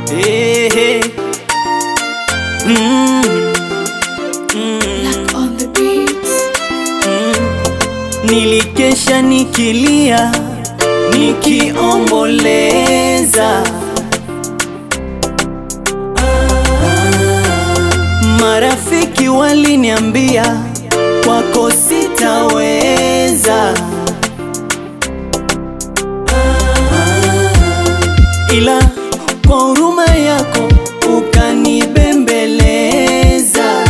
Hey, hey. Mm. Mm. Like on the beats. Nilikesha nikilia nikiomboleza, marafiki waliniambia kwako sitaweza, ila kwa huruma yako ukanibembeleza.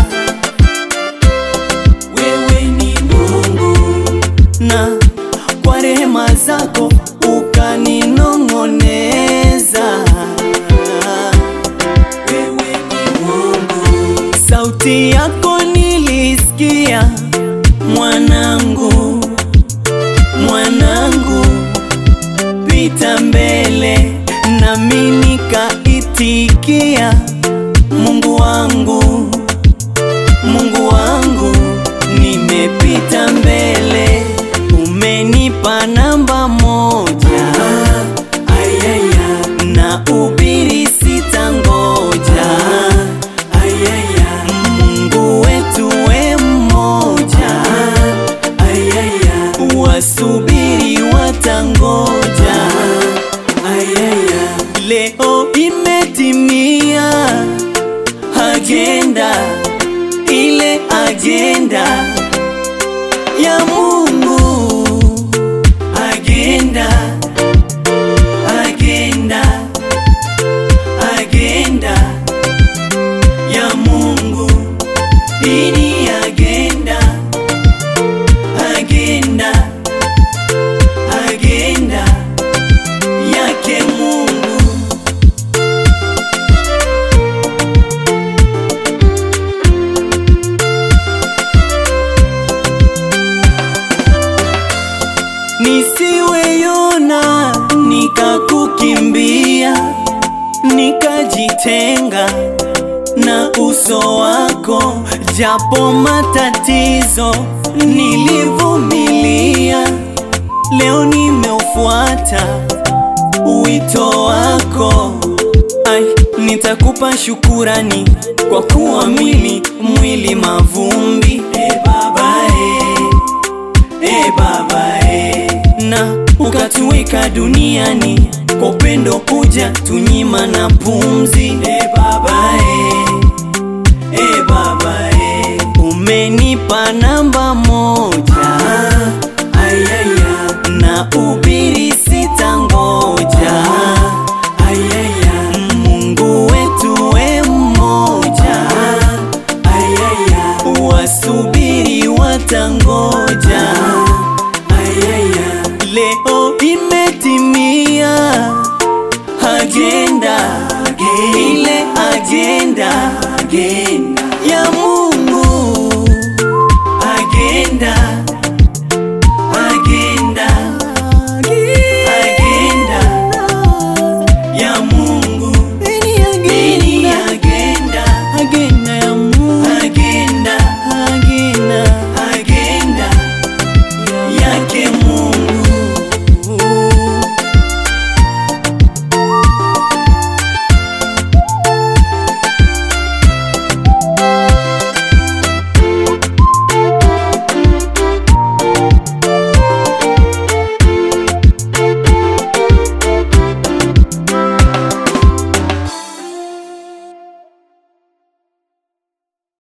Wewe ni Mungu na kwa rehema zako ukaninong'oneza. Wewe ni Mungu, sauti yako nilisikia, mwanangu, mwanangu, pita mbele, nami nikaitikia, Mungu wangu Mungu wangu, nimepita mbele, umenipa namba moja. Ayaya, na ubiri sitangoja. Ayaya, Mungu wetu we mmoja. Ayaya, wasubiri watangoja. Ayaya, leo imetimia agenda ile agenda ya Mungu, agenda agenda agenda ya Mungu, hii ni agenda agenda agenda yake Mungu. nisiwe Yona nikakukimbia, nikajitenga na uso wako, japo matatizo nilivumilia, leo nimeufuata wito wako. Ai, nitakupa shukurani kwa kuwa mwili mwili mavumbi. E Baba, e. E Baba e, na ukatuweka duniani kwa upendo kuja tunyima na pumzi. E Baba e, e Baba e, umenipa namba moja. Ayaya, na ubiri sitangoja. Ayaya, Mungu wetu we mmoja. Ayaya, wasubiri watangoja. Ayaya, leo imetimia agenda ile agenda